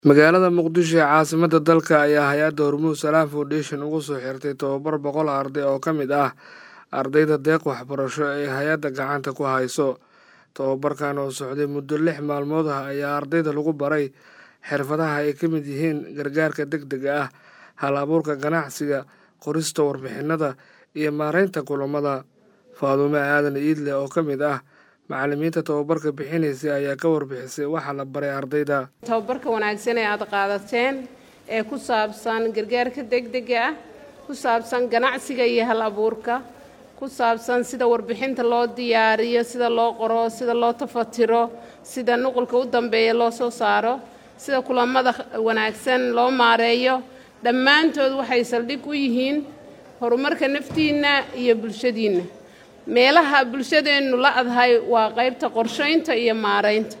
magaalada muqdisho ee caasimadda dalka ayaa hay-adda hormuud salaam foundation ugu soo xirtay tobabar boqol arday oo ka mid ah ardayda deeq waxbarasho ee hay-adda gacanta ku hayso tobabarkan oo socday muddo lix maalmood ah ayaa ardayda lagu baray xirfadaha ay ka mid yihiin gargaarka deg dega ah hal abuurka ganacsiga qorista warbixinada iyo maareynta kulamada faadume aadan iidle oo ka mid ah macalimiinta tobabarka bixinaysay ayaa ka warbixisay waxaa la baray ardayda tababarka wanaagsan ee aad qaadateen ee ku saabsan gargaarka degdega ah ku saabsan ganacsiga iyo hal abuurka ku saabsan sida warbixinta loo diyaariyo sida loo qoro sida loo tafatiro sida nuqulka u dambeeya loo soo saaro sida kulamada wanaagsan loo maareeyo dhammaantood waxay saldhig u yihiin horumarka naftiinna iyo bulshadiinna meelaha bulshadeennu la adhay waa qaybta qorshaynta iyo maaraynta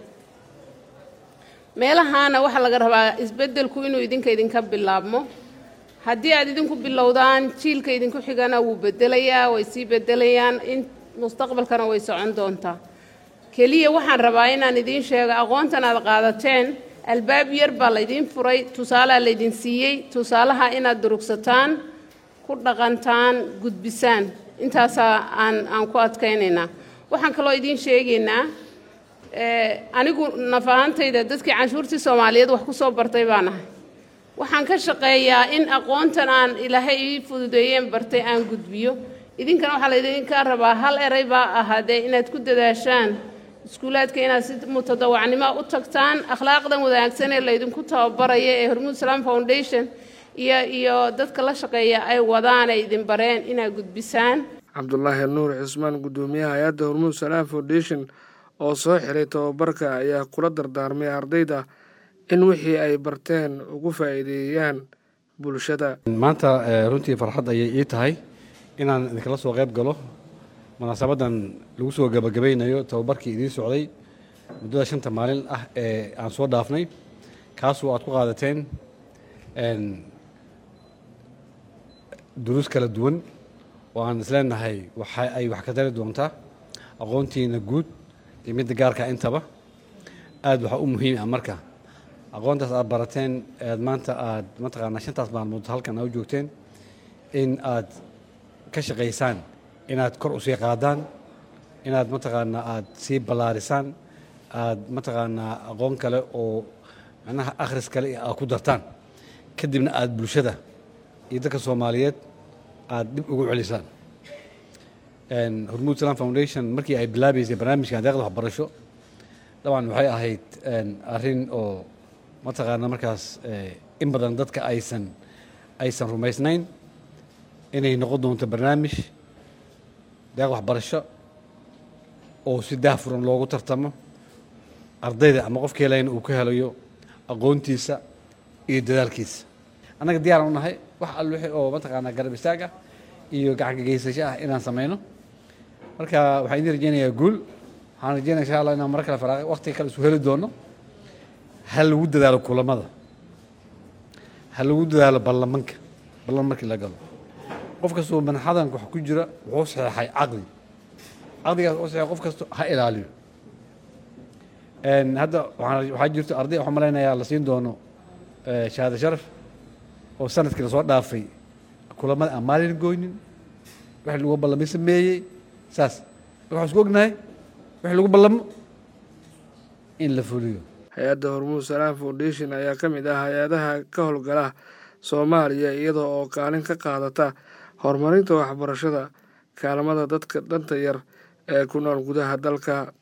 meelahaana waxaa laga rabaa isbeddelku inuu idinka idinka bilaabmo haddii aad idinku bilowdaan jiilka idinku xigana wuu bedelayaa way sii bedelayaan in mustaqbalkana way socon doontaa keliya waxaan rabaa inaan idiin sheego aqoontan aad qaadateen albaab yar baa laydiin furay tusaalaa laydin siiyey tusaalaha inaad durugsataan ku dhaqantaan gudbisaan intaasaa aan aan ku adkaynaynaa waxaan kaloo idiin sheegaynaa anigu naf ahantayda dadkii canshuurtii soomaaliyeed wax ku soo bartay baan ahay waxaan ka shaqeeyaa in aqoontan aan ilaahay ii fududeeyeen bartay aan gudbiyo idinkana waxaa laydinka rabaa hal eray baa ahaadee inaad ku dadaashaan iskuulaadka inaad si mutadawacnimo u tagtaan akhlaaqdan wanaagsan ee laydinku tababaraya ee hormuud salaam foundation iyo iyo dadka la shaqeeya ay wadaan ay idin bareen inaad gudbisaan cabdulaahi nuur cismaan guddoomiyaha hay-adda hormuud salaam foundation oo soo xiray tobabarka ayaa kula dardaarmay ardayda in wixii ay barteen ugu faa'iideeyaan bulshada maanta runtii farxad ayay ii tahay inaan idinkala soo qayb galo munaasabadan lagu soo gabagabaynayo tobabarkii idiin socday muddada shanta maalin ah ee aan soo dhaafnay kaasoo aad ku qaadateen duruus kala duwan oo aan isleenahay waxa ay wax ka tari doontaa aqoontiina guud iyo midda gaarka intaba aada waxaa u muhiim ah marka aqoontaas aad barateen aad maanta aad mataqaanaa shantaas maalmood halkan aa u joogteen in aad ka shaqaysaan inaad kor usii qaadaan inaad mataqaanaa aad sii ballaarisaan aad mataqaanaa aqoon kale oo macnaha akhris kale aad ku dartaan kadibna aad bulshada iyo dadka soomaaliyeed aad dib ugu celisaan hormuud salam foundation markii ay bilaabaysay barnaamijkan deeqda waxbarasho dabcan waxay ahayd arrin oo mataqaana markaas in badan dadka aysan aysan rumaysnayn inay noqon doonto barnaamij deeq waxbarasho oo si daahfuran loogu tartamo ardayda ama qofka helayna uu ka helayo aqoontiisa iyo dadaalkiisa annaga diyaaran u nahay wax all wixii oo mataqaanaa garab istaag ah iyo gacanka geysasho ah inaan samayno marka waxaan idin rajeynayaa guul waxaan rajeynaya insha allah inaan mar kale faraaq waqtiga kale isu heli doono ha lagu dadaalo kulamada ha lagu dadaalo ballamanka ballan markii la galo qof kastoo manxadanka wax ku jira wuxuu saxeexay caqli caqligaas oo saxeexay qof kasto ha ilaaliyo hadda waxaa jirto arday waxaan malaynayaa la siin doono shahaado sharaf oo sanadkii lasoo dhaafay kulamada aan maalin goynin wax lagu ballamay sameeyey saas waxaan isku ognahay wix lagu ballamo in la fuliyo hay-adda hormuud salaam foundation ayaa ka mid ah hay-adaha ka howlgala soomaaliya iyada oo kaalin ka qaadata horumarinta waxbarashada kaalmada dadka dhanta yar ee ku nool gudaha dalka